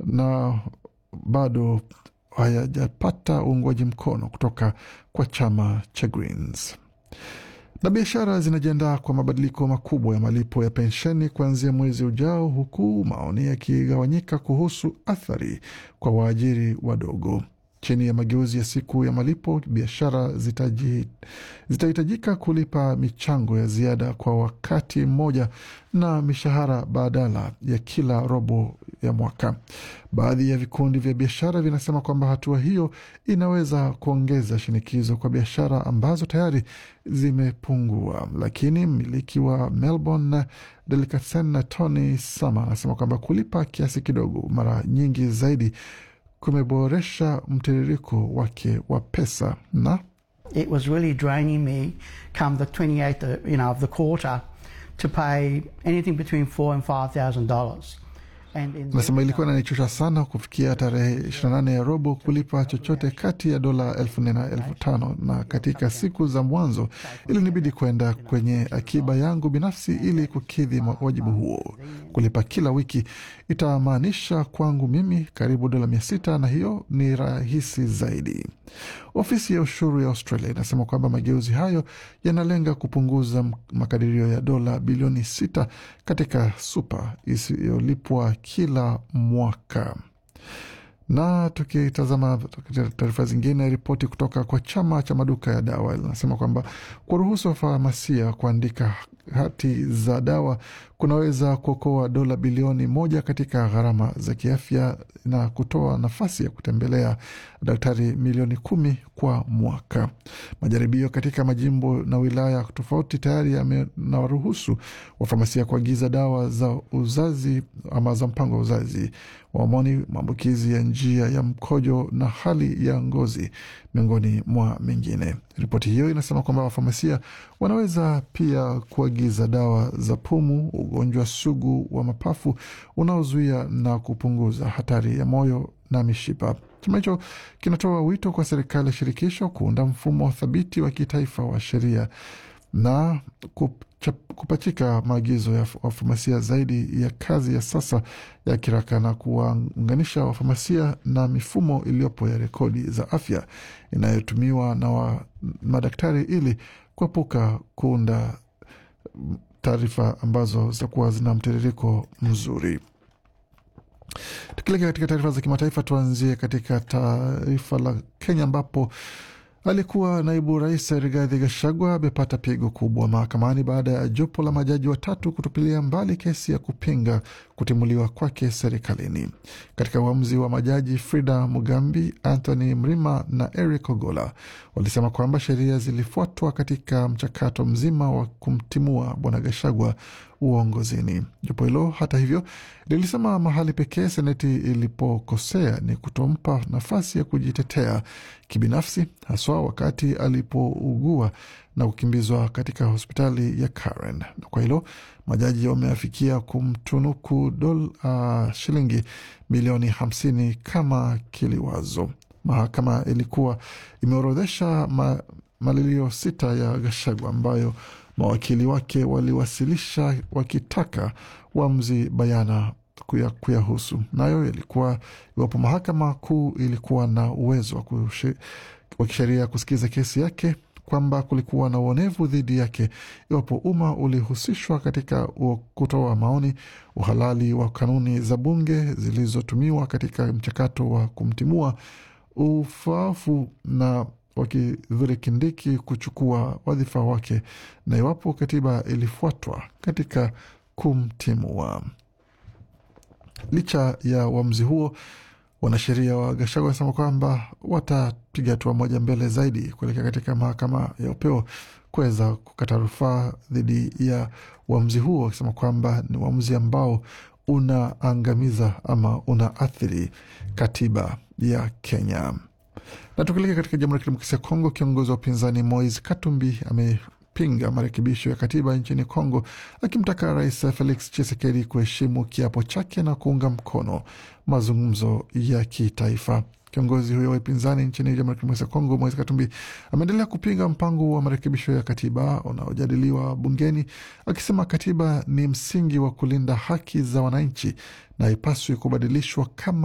na bado hayajapata uungwaji mkono kutoka kwa chama cha Greens na biashara zinajiandaa kwa mabadiliko makubwa ya malipo ya pensheni kuanzia mwezi ujao, huku maoni yakigawanyika kuhusu athari kwa waajiri wadogo. Chini ya mageuzi ya siku ya malipo, biashara zitahitajika kulipa michango ya ziada kwa wakati mmoja na mishahara badala ya kila robo ya mwaka. Baadhi ya vikundi vya biashara vinasema kwamba hatua hiyo inaweza kuongeza shinikizo kwa biashara ambazo tayari zimepungua, lakini mmiliki wa Melbourne Delicatessen na Tony Sama anasema kwamba kulipa kiasi kidogo mara nyingi zaidi kumeboresha mtiririko wake wa pesa na It was really draining me come the 28th you know, of the quarter to pay anything between four and five thousand dollars. Nasema ilikuwa inanichosha sana kufikia tarehe 28 ya robo kulipa chochote kati ya dola elfu nne na elfu tano na katika siku za mwanzo ilinibidi kwenda kwenye akiba yangu binafsi ili kukidhi wajibu huo. Kulipa kila wiki itamaanisha kwangu mimi karibu dola mia sita na hiyo ni rahisi zaidi. Ofisi ya ushuru ya Australia inasema kwamba mageuzi hayo yanalenga kupunguza makadirio ya dola bilioni sita katika supa isiyolipwa kila mwaka. Na tukitazama taarifa zingine, ripoti kutoka kwa chama cha maduka ya dawa linasema kwamba kuruhusu wafamasia kuandika hati za dawa kunaweza kuokoa dola bilioni moja katika gharama za kiafya na kutoa nafasi ya kutembelea daktari milioni kumi kwa mwaka. Majaribio katika majimbo na wilaya tofauti tayari yanawaruhusu wafamasia kuagiza dawa za uzazi ama za mpango wa uzazi wa homoni, maambukizi ya njia ya mkojo na hali ya ngozi, miongoni mwa mengine. Ripoti hiyo inasema kwamba wafamasia wanaweza pia kuagiza dawa za pumu, ugonjwa sugu wa mapafu unaozuia na kupunguza hatari ya moyo na mishipa. Chama hicho kinatoa wito kwa serikali ya shirikisho kuunda mfumo thabiti wa kitaifa wa sheria na kupachika maagizo ya wafamasia zaidi ya kazi ya sasa ya kiraka na kuwaunganisha wafamasia na mifumo iliyopo ya rekodi za afya inayotumiwa na wa, madaktari ili kuepuka kuunda taarifa ambazo zitakuwa zina mtiririko mzuri. Tukilekea katika taarifa za kimataifa, tuanzie katika taifa la Kenya ambapo alikuwa naibu rais Rigathi Gachagua amepata pigo kubwa mahakamani baada ya jopo la majaji watatu kutupilia mbali kesi ya kupinga kutimuliwa kwake serikalini. Katika uamuzi wa majaji Frida Mugambi, Anthony Mrima na Eric Ogola walisema kwamba sheria zilifuatwa katika mchakato mzima wa kumtimua bwana Gachagua uongozini. Jopo hilo hata hivyo lilisema mahali pekee seneti ilipokosea ni kutompa nafasi ya kujitetea kibinafsi, haswa wakati alipougua na kukimbizwa katika hospitali ya Karen. Na kwa hilo majaji wameafikia kumtunuku dola uh, shilingi milioni hamsini kama kiliwazo. Mahakama ilikuwa imeorodhesha ma, malilio sita ya Gachagua ambayo mawakili wake waliwasilisha wakitaka uamuzi bayana kuyahusu. Nayo yalikuwa iwapo mahakama kuu ilikuwa na uwezo wa kisheria kusikiza kesi yake, kwamba kulikuwa na uonevu dhidi yake iwapo umma ulihusishwa katika kutoa maoni, uhalali wa kanuni za bunge zilizotumiwa katika mchakato wa kumtimua, ufaafu na wakidhuri Kindiki kuchukua wadhifa wake na iwapo katiba ilifuatwa katika kumtimua. Licha ya uamuzi huo, wanasheria wa Gachagua wanasema kwamba watapiga hatua moja mbele zaidi kuelekea katika mahakama ya upeo kuweza kukata rufaa dhidi ya uamuzi huo, wakisema kwamba ni uamuzi ambao unaangamiza ama unaathiri katiba ya Kenya. Na tukilekea katika Jamhuri ya Kidemokrasia ya Kongo, kiongozi wa upinzani Moise Katumbi amepinga marekebisho ya katiba nchini Kongo, akimtaka Rais Felix Tshisekedi kuheshimu kiapo chake na kuunga mkono mazungumzo ya kitaifa. Kiongozi huyo wa upinzani nchini Jamhuri ya Kidemokrasia ya Kongo, Moise Katumbi, ameendelea kupinga mpango wa marekebisho ya katiba unaojadiliwa bungeni, akisema katiba ni msingi wa kulinda haki za wananchi na haipaswi kubadilishwa kama